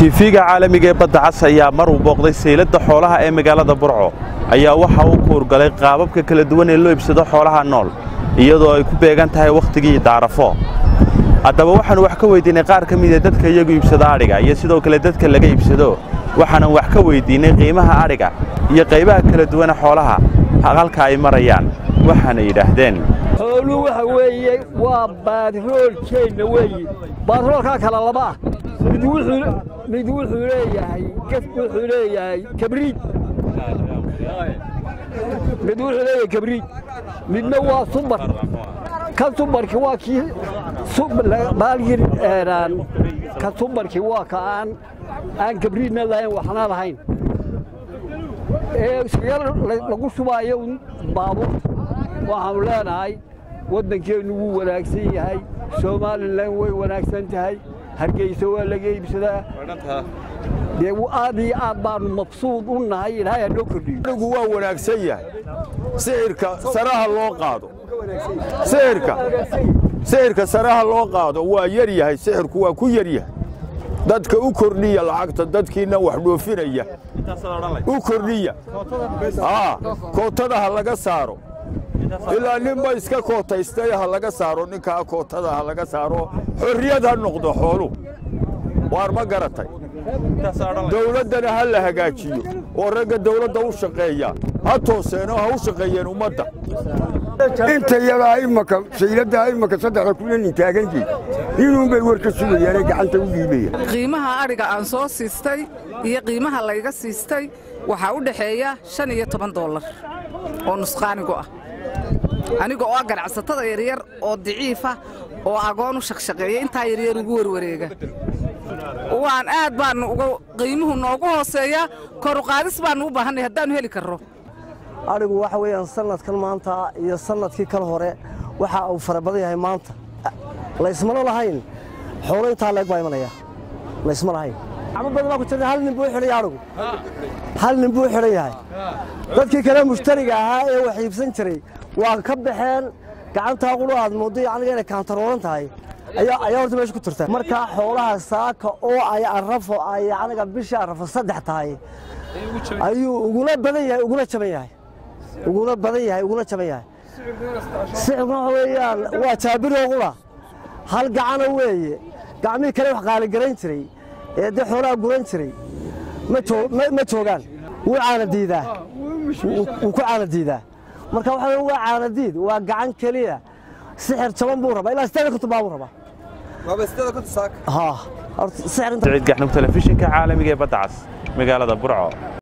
tiifiga caalamiga ee badda cas ayaa mar uu booqday sayladda xoolaha ee magaalada burco ayaa waxa uu kuurgalay qaababka kala duwan ee loo iibsado xoolaha nool iyadoo ay ku beegan tahay wakhtigii daarafo haddaba waxaannu wax ka weyddiinnay qaar ka mida dadka iyagu iibsado adhiga iyo sidoo kale dadka laga iibsado waxaanan wax ka weyddiinnay qiimaha adhiga iyo qaybaha kala duwane xoolaha halka ay marayaan waxaana yidhaahdeen xooluhu waxa weeye waa baadroolkeenna weeye baadroolkaa kala laba ah mid wuxuu mid wuxuu leeyahay gef wuxuu leeyahay kabriid mid wuxuu leeyahay kabriid midna waa subar kan subarki waa kii baalgir ka subarki waa ka aan aan kabriidna lahayn waxna lahayn ee iskaga lagu shubaayo baabuurta waxaanu leenahay waddankeennu wuu wanaagsan yahay somalilan way wanaagsan tahay hargeysa waa laga iibsadaa dee aad iyo aad baanu mabsuud u nahay ilaahay ha noo kordhiyo anigu waa wanaagsan yahay sixirka saraha loo qaado sixirka sixirka saraha loo qaado waa yar yahay sixirku waa ku yar yahay dadka u kordhiya lacagta dadkiinna wax dhoofinaya u kordhiya kootada ha laga saaro ilaa ninba iska kootaystay ha laga saaro ninkaa kootada ha laga saaro xorriyad ha noqdo xoolu waar ma garatay dawladdana ha la hagaajiyo oo ragga dawladda u shaqeeya ha tooseenoo ha u shaqeeyeen ummadda inta yadaa imaka sayladdaa imaka saddexda kuna nin taaganjii inuunbay war ka sugayaane gacanta u dhiibaya qiimaha adhiga aan soo siistay iyo qiimaha layga siistay waxaa u dhexeeya shan iyo toban dollar oo nusqaanigu ah aniga oo ah ganacsatada yaryar oo daciifa oo agoon u shaqshaqeeya intaa yaryar ugu warwareega waan aad baannu uga qiimuhu noogu hooseeyaa koruqaadis baannu u baahannay haddaannu heli karro adhigu waxa weeyaan sanadkan maanta iyo sanadkii kal hore waxa uu fara badan yahay maanta laysmana lahayn xoolo intaa leeg baa imanaya laysma lahayn gacmo badan baa ku jirta hal nin buu xidhan yahay adhigu hal nin buu xidhan yahay dadkii kale mushtariga ahaa ee wax iibsan jiray waa ka baxeen gacantaa qulu aad mooddo aniga inay kaantaroolan tahay ayaa horta meesha ku jirta markaa xoolaha saaka oo ay arrafo ay aniga bishii arrafo saddex tahay ayuu uguna badan yahay uguna jaban yahay uguna badan yahay uguna jaban yahay sixirkuna waxa weeyaan waa jaabiroo qula hal gacana weeye gacmihii kale wax qaaligarayn jiray ee dee xoolaha guran jiray ma joogaan wuu caana diidaa wuu ku caana diidaa marka waxa waa caanadiid waa gacan keliya sixir jaban buu rabaa ilaa sideed konton baa buu rabaa siciid gaxnug telefishinka caalamiga ee badda cas magaalada burco